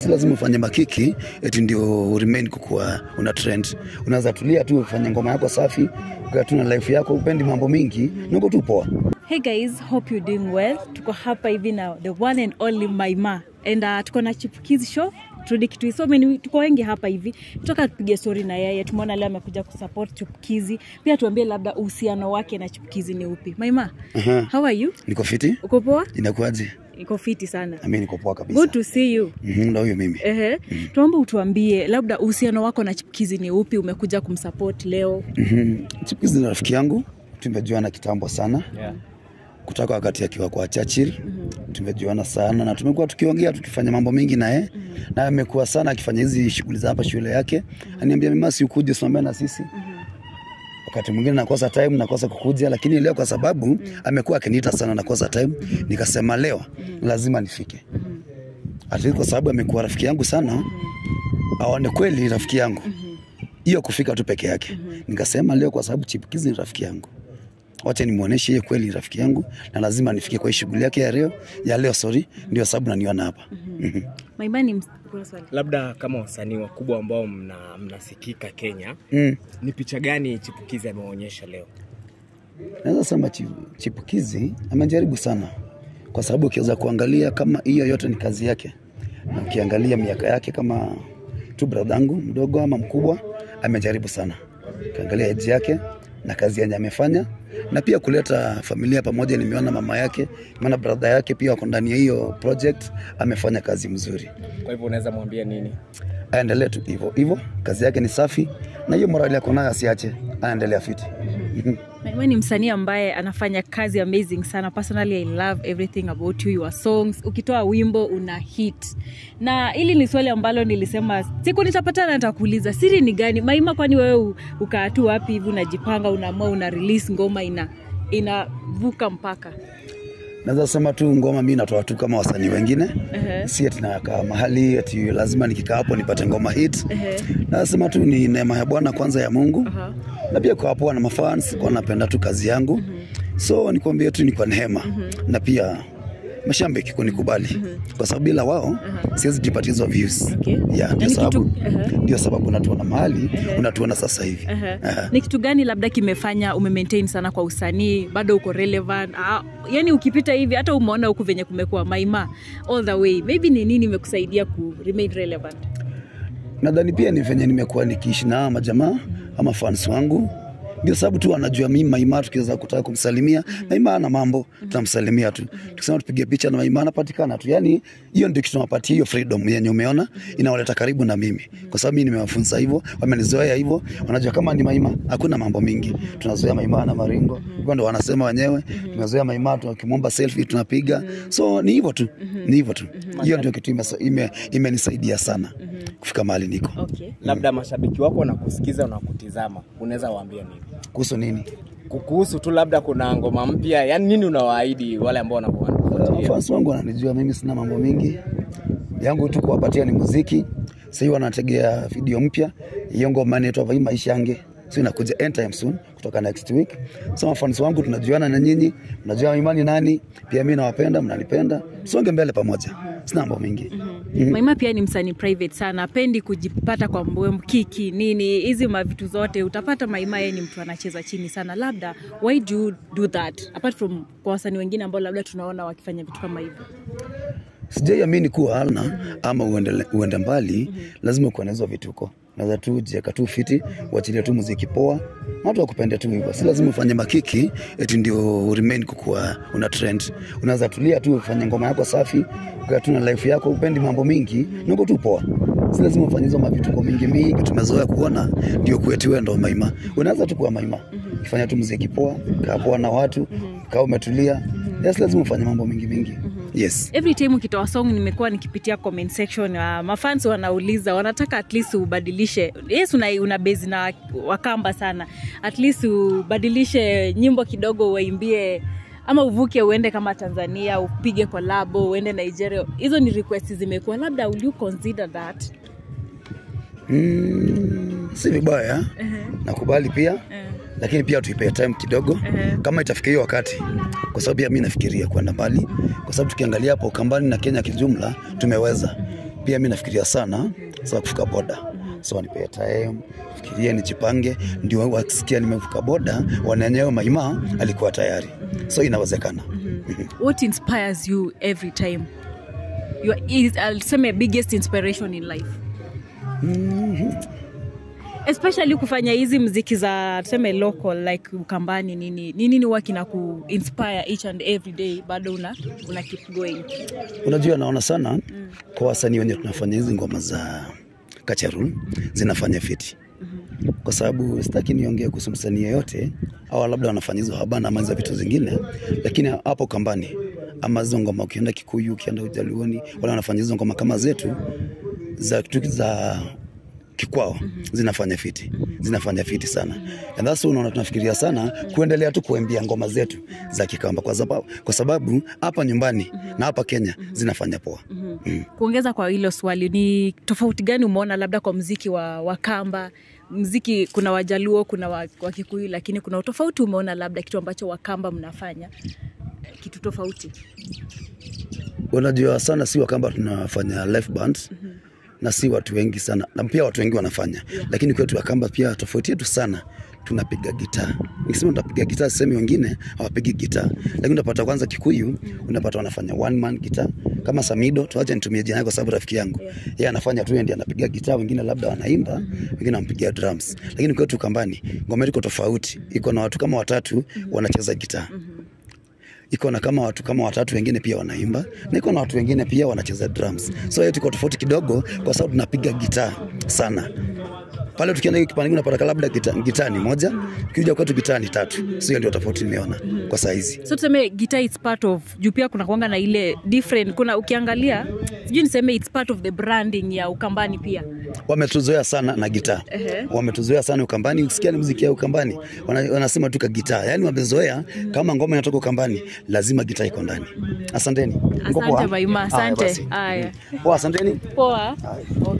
si lazima ufanye makiki eti ndio remain kukuwa una trend. Unaweza tulia tu ufanye ngoma yako safi, ukaa tu na life yako, upendi mambo mingi, niko tu poa. Hey guys, hope you're doing well. Tuko hapa hivi na the one and only Maima and uh, tuko na Chipukizi show Trudy Kitui. So many, tuko wengi hapa hivi, tutoka tupige story na yeye. Tumeona leo amekuja kusupport Chipukizi, pia tuambie labda uhusiano wake na Chipukizi ni upi. Maima, Aha. how are you? Niko fiti, Uko poa? inakuaje? Iko fiti sana. Mimi niko poa kabisa. Good to see you. Mhm, Ndo huyo mimi. Ehe, tuombe utuambie labda uhusiano wako na Chipukizi ni upi, umekuja kumsupport leo. Mhm. Chipukizi ni rafiki yangu, tumejuana kitambo sana Yeah. kutoka wakati akiwa kwa Churchill. Tumejuana sana na tumekuwa tukiongea tukifanya mambo mengi naye na amekuwa sana akifanya hizi shughuli za hapa shule yake. Aniambia mimi si ukuje usimame na sisi. Wakati mwingine nakosa time, nakosa kukuja, lakini leo kwa sababu amekuwa akiniita sana, nakosa time, nikasema leo lazima nifike. Ati kwa sababu amekuwa rafiki yangu sana, aone kweli rafiki yangu hiyo kufika tu peke yake. Nikasema leo kwa sababu Chipukizi ni rafiki yangu, wacha nimuoneshe yeye kweli ni rafiki yangu na lazima nifike kwa hii shughuli yake ya leo ya leo, sorry, ndio sababu naniona hapa. Mhm. Maima ni ms- kuna swali. Labda kama wasanii wakubwa ambao mna, mnasikika Kenya, Mm. ni picha gani Chipukizi ameonyesha leo? Naweza sema chi- Chipukizi amejaribu sana, kwa sababu ukiweza kuangalia kama hiyo yote ni kazi yake, na ukiangalia miaka yake kama tu bradhangu mdogo ama mkubwa, amejaribu sana. Ukiangalia age yake na kazi yenye amefanya, na pia kuleta familia pamoja. Nimeona mama yake, nimeona brother yake pia wako ndani ya hiyo project, amefanya kazi mzuri. Kwa hivyo unaweza mwambia nini? Aendelee tu hivyo hivyo, kazi yake ni safi, na hiyo morali yako nayo asiache, anaendelea fiti. Mhm. Maima ni msanii ambaye anafanya kazi amazing sana. Personally, I love everything about you, your songs. Ukitoa wimbo una hit, na hili ni swali ambalo nilisema siku nitapatana nitakuuliza, siri ni gani Maima? Kwani wewe u- ukaa tu wapi hivi, unajipanga, unaamua, una release ngoma ina inavuka mpaka Naweza sema tu ngoma mi natoa tu kama wasanii wengine Ehe. si ati nakaa mahali ati lazima nikikaa hapo nipate ngoma hit. Ehe. Nasema tu ni neema ya Bwana kwanza ya Mungu Aha. na pia kwa poa na mafans kwa napenda tu kazi yangu so nikwambie tu ni kwa neema na pia mashabiki kunikubali kwa sababu bila wao siwezi jipatia hizo views Okay. yeah, Na ndio ni sababu kitu- Ehe. ndio sababu unatuona mahali unatuona sasa hivi Ehe. Ehe. ni kitu gani labda kimefanya umemaintain sana kwa usanii bado uko relevant ah, yani ukipita hivi hata umeona huku venye kumekuwa maima all the way maybe ni nini imekusaidia ku remain relevant nadhani pia ni venye nimekuwa nikiishi na hawa majamaa ama fans wangu ndio sababu tu wanajua mimi Maima, tukiweza kutaka kumsalimia Maima ana mambo, tunamsalimia tu. Tukisema tupige picha na Maima anapatikana tu. Yani hiyo ndio kitu tunawapatia hiyo freedom yenye umeona inawaleta karibu na mimi, kwa sababu mimi nimewafunza hivyo, wamenizoea hivyo, wanajua kama ni Maima hakuna mambo mingi. Tunazoea Maima na maringo, hivyo ndio wanasema wenyewe. Tumezoea Maima, tukimwomba selfie tunapiga, so ni hivyo tu, ni hivyo tu. Hiyo ndio kitu imesa- ime- imenisaidia sana kufika mahali niko. okay Labda mashabiki wako wanakusikiza na kutizama, unaweza waambia nini Kuhusu nini? kuhusu tu, labda kuna ngoma mpya, yani nini unawaahidi wale ambao Uh, wanakufuatilia? fans wangu wananijua mimi sina mambo mingi yangu tu kuwapatia ni muziki sahii wanategea video mpya hiyo ngoma inaitwa vai maisha yange so inakuja anytime soon kutoka next week so mafans wangu tunajuana na nyinyi mnajua imani nani pia mi nawapenda mnanipenda songe mbele pamoja sina mambo mingi Mhm. maima pia ni msanii private sana apendi kujipata kwa mbwe kiki nini hizi mavitu zote utapata maima yeye ni mtu anacheza chini sana labda why do you do that apart from kwa wasanii wengine ambao labda tunaona wakifanya vitu kama hivyo sijaiamini kuwa alna ama uende, uende mbali lazima ukuwe na hizo vituko naweza tu jieka tu fiti uachilie tu muziki poa na watu wakupende tu hivyo si lazima ufanye makiki eti ndio remain kukuwa una trend unaweza tulia tu ufanye ngoma yako safi ukaa tu na life yako upendi mambo mingi niko tu poa si lazima ufanye hizo mavituko mingi mingi tumezoea kuona ndio kwetu wewe ndo maima unaweza tu kuwa maima ukifanya tu muziki poa kaa poa na watu kaa umetulia yes lazima ufanye mambo mingi mingi yes every time ukitoa song nimekuwa nikipitia comment section uh, mafans wanauliza wanataka at least ubadilishe yes una, una base na wakamba sana at least ubadilishe nyimbo kidogo waimbie ama uvuke uende kama tanzania upige kolabo uende nigeria hizo ni request zimekuwa labda will you consider that Mm, si vibaya nakubali pia lakini pia tuipee time kidogo kama itafika hiyo wakati kwa sababu pia mi nafikiria kwenda mbali kwa sababu tukiangalia hapo kambani na kenya kijumla tumeweza pia mi nafikiria sana saa kuvuka boda so wanipea time fikiria nijipange ndio wakisikia nimevuka boda wananyewe maima alikuwa tayari so inawezekana what inspires you every time your is I'll say biggest inspiration in life especially kufanya hizi mziki za tuseme local like ukambani nini ni nini huwa kina ku inspire each and every day bado una, una keep going unajua naona sana kwa wasanii wenye tunafanya hizi ngoma za kacharul zinafanya fiti kwa sababu sitaki niongee kuhusu msanii yeyote au labda wanafanya hizo habana ama hizo vitu zingine lakini hapo kambani ama hizo ngoma ukienda kikuyu ukienda ujaluoni wale wanafanya hizo ngoma kama zetu za, za kikwao zinafanya fiti zinafanya fiti sana and that's why unaona tunafikiria sana kuendelea tu kuembia ngoma zetu za kikamba kwa sababu kwa sababu hapa nyumbani na hapa Kenya zinafanya poa mm. kuongeza kwa hilo swali ni tofauti gani umeona labda kwa mziki wa wakamba mziki kuna wajaluo kuna wa- wakikuyu lakini kuna utofauti umeona labda kitu ambacho wakamba mnafanya eh, kitu tofauti unajua sana si wakamba tunafanya live band na si watu wengi sana na pia watu wengi wanafanya Yeah. lakini kwetu wakamba pia tofauti yetu sana tunapiga gitaa nikisema tunapiga gitaa sehemu wengine hawapigi gitaa lakini unapata kwanza kikuyu unapata wanafanya one man gitaa kama samido tuache nitumie jina yake kwa sababu rafiki yangu Yeah. yeye anafanya tu yeye ndiye anapiga gitaa wengine labda wanaimba wengine wanampigia drums lakini kwetu kambani ngoma iko tofauti iko na watu kama watatu wanacheza gitaa iko na kama watu kama watatu wengine pia wanaimba na iko na watu wengine pia wanacheza drums so hiyo tuko tofauti kidogo kwa sababu tunapiga gitaa sana pale tukienda hiyo kipande unapata labda gitaa gitaa ni moja ukija kwetu gitaa ni tatu so hiyo ndio tofauti nimeona kwa saa hizi so tuseme guitar is part of juu pia kuna kuanga na ile different kuna ukiangalia sijui niseme its part of the branding ya ukambani pia wametuzoea sana na gitaa Ehe. wametuzoea sana ukambani ukisikia ni muziki ya ukambani wana, wanasema tu ka gitaa yaani wamezoea kama ngoma inatoka ukambani lazima gitaa iko ndani asanteni Mko Asante poa? Maima, Haya asante. basi. Haya. Poa, asanteni poa Haya.